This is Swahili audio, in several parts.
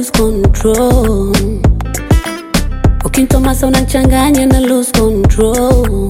lose control. Ukintomasa unachanganya na lose control.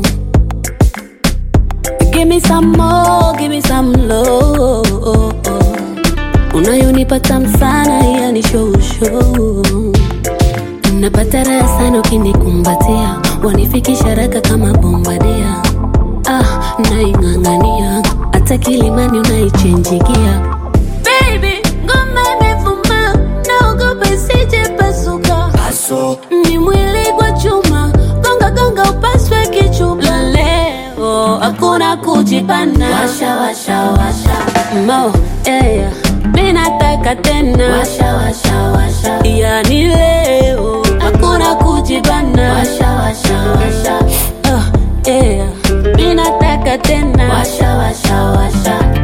Give me some more, give me some love. Unayonipa tamu sana, yani show show. Napata raha sana ukinikumbatia, wanifikisha haraka kama bombadia. Ah, naing'ang'ania hata kilimani unaichenjigia. Baby, ngoma imevuma, naogopa isije pasuka. Paso, Ni mwili kwa chuma, gonga gonga upaswe kichupa. Leo hakuna kujipana, washa washa washa mo yeah. Mi nataka tena, washa washa washa yani leo hakuna kujibana. washa washa washa Ah, yeah. Mi nataka tena, washa washa washa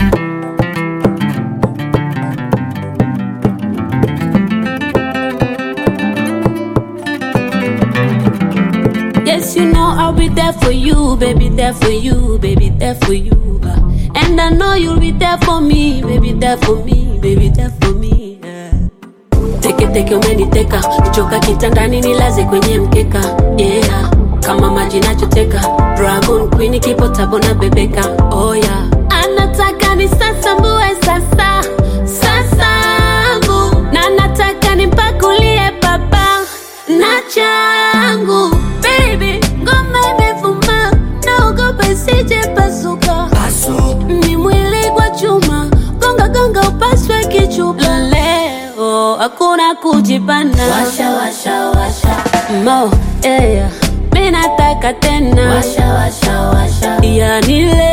Yes, you know I'll be there for you, baby, there for you, baby, there for you. uh. And I know you'll be there for me, baby, there for me, baby, there for me. yeah. Teke teke umeniteka, nichoka kitandani nilaze kwenye mkeka. Yeah, kama maji nachoteka, Dragon Queen kipo tabo na bebeka. Oh yeah, anataka ni sasa mbue sasa sasangu, na nataka nimpakulie baba na changu. Baby, ngoma imevuma, naogopa isije pasuka Paso, ni mwili kwa chuma, gonga gonga upaswe kichupa. Leo hakuna kujipana, washa washa washa mo yeah. Mi nataka tena, washa washa washa yani leo